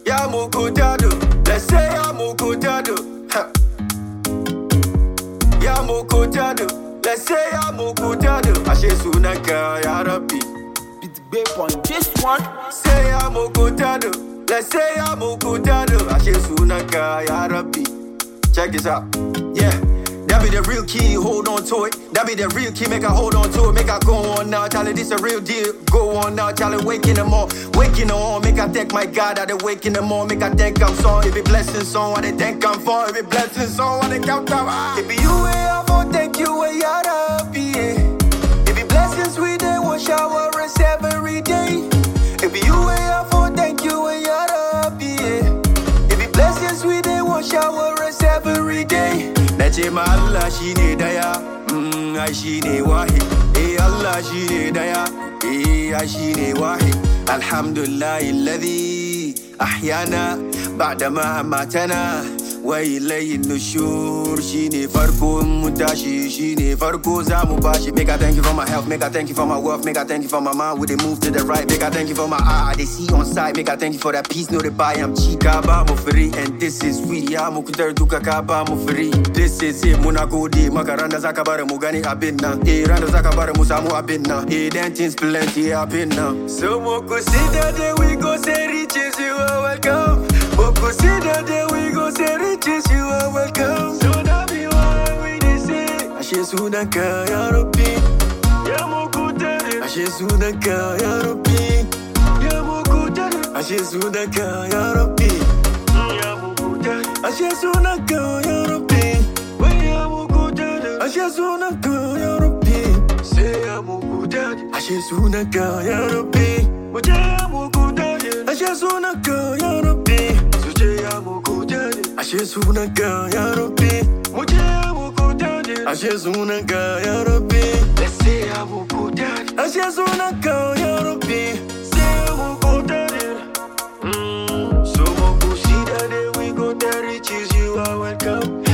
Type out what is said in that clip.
ya mukutado. Let's say ya mukutado. Ha. Ya mukutado. Let's say ya mukutado. Ashe sunanka ya Rabbi. Beat babe on this one. Say ya mukutado. Let's say ya mukutado. Ashe sunanka ya Rabbi. Check this out. Yeah. That be the real key, hold on to it. That be the real key, make I hold on to it. Make I go on now, Charlie, this a real deal. Go on now, Charlie, waking them all. Waking on, make I thank my God, I dey waking them all. Make I thank I'm song. If it blessing song, I dey thank I'm for. If it blessing song, I dey count out. Ah. If it you way I for thank you way I happy. Yeah. If it blessings we dey one shower us every day. If it you way I for thank you way I happy. Yeah. If it blessings we dey one shower us every day. Nace ma Allah shine daya, mm, ai shine wahid. Eh Allah shine daya, eh ai shine wahid. Alhamdulillah alladhi ahyana ba'da ma amatana. Wa ilayhi nushur shine farko mu tashi shine farko za mu bashi make I thank you for my health make I thank you for my wealth make I thank you for my mind with the move to the right make I thank you for my eye they see on sight make I thank you for that peace no they buy I'm cheap ka ba mu free and this is we ya mu kudar duka ka ba mu free this is it muna gode maka ran da zaka bar mu gani abin nan eh ran da zaka bar mu samu abin nan eh then things plenty happen now so mo consider that we go say riches you are welcome mo consider that we go say riches you are welcome so that be why we dey say ashe sunanka ya rabbi ya mu kudare ashe sunanka ya rabbi ya mu kudare ashe sunanka ya rabbi ya mu kudare ashe sunanka ya rabbi wai ya mu kudare ashe sunanka ya rabbi sai ya mu kudare ashe sunanka ya rabbi mu je ya mu kudare ashe sunanka ya rabbi su je ya mu kudare ashe sunanka ya rabbi mu je ya mu kudare ashe sunanka ya rabbi let's say ya mu kudare ashe sunanka ya rabbi sai ya mu kudare Mm, so mo consider that we go there riches you are welcome